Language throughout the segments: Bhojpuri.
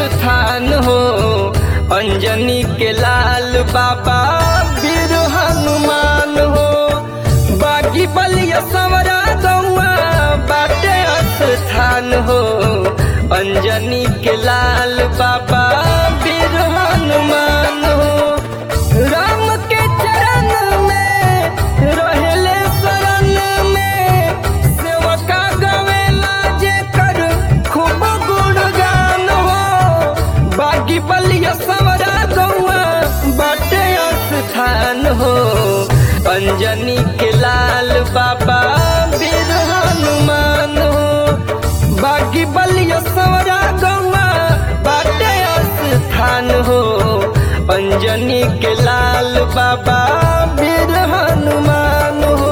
स्थान हो अंजनी के लाल बाबा वीर हनुमान हो बागी बलिया सवरा गौआ बाटे स्थान हो अंजनी के लाल बाबा वीर हनुमान हो राम के चरण में रहेले शरण में सेवका गवेला जे कर खूब गुणगान हो बागी बलिया सवरा गौआ बाटे स्थान हो अंजनी के लाल बाबा वीर हनुमान हो बागी बलिया सवरा गौआ बाटे स्थान हो अंजनी के लाल बाबा वीर हनुमान हो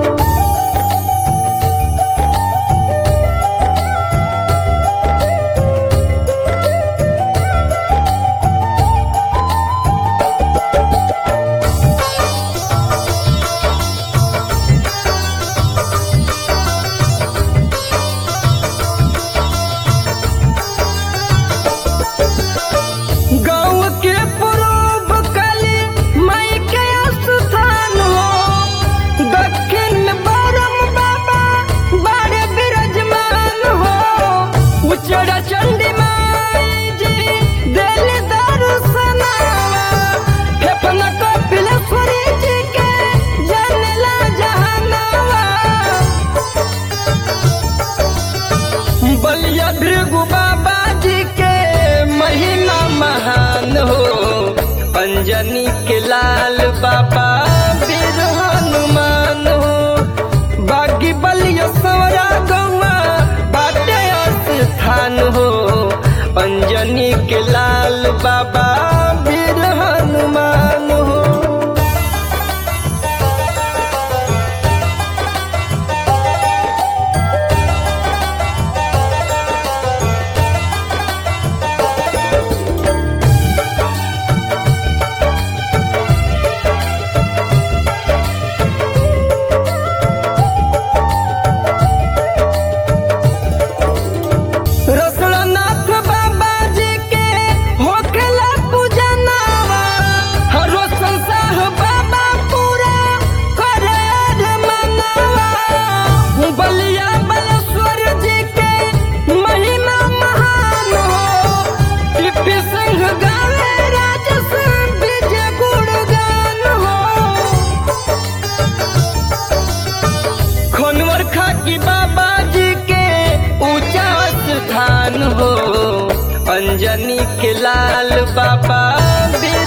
गाँव के पूर्व कली मई के स्थान हो दक्षिण में बरम बाबा बड़े विराजमान हो उचरा चंडी माई जी दिल दर्शनावा फेफना कपिलेश्वरी जी के जनला जहानावा बलिया भृगु बाबा जी के महिमा महान हो अंजनी के लाल बाबा वीर हनुमान हो बागी बलिया सवरा गौआ बाटे स्थान हो अंजनी के लाल बाबा वीर हनुमान हो रसड़नाथ बाबा जी के होखेला पूजनावा हरो संसार बाबा पूरा करे रे मनावा बलिया बलेश्वर जी के महिमा महान हो टिप्पी सिंह गावे राजस विजय गुणगान हो खनवर खाकी बाबा जी के ऊंचा स्थान हो अंजनी के लाल बाबा वीर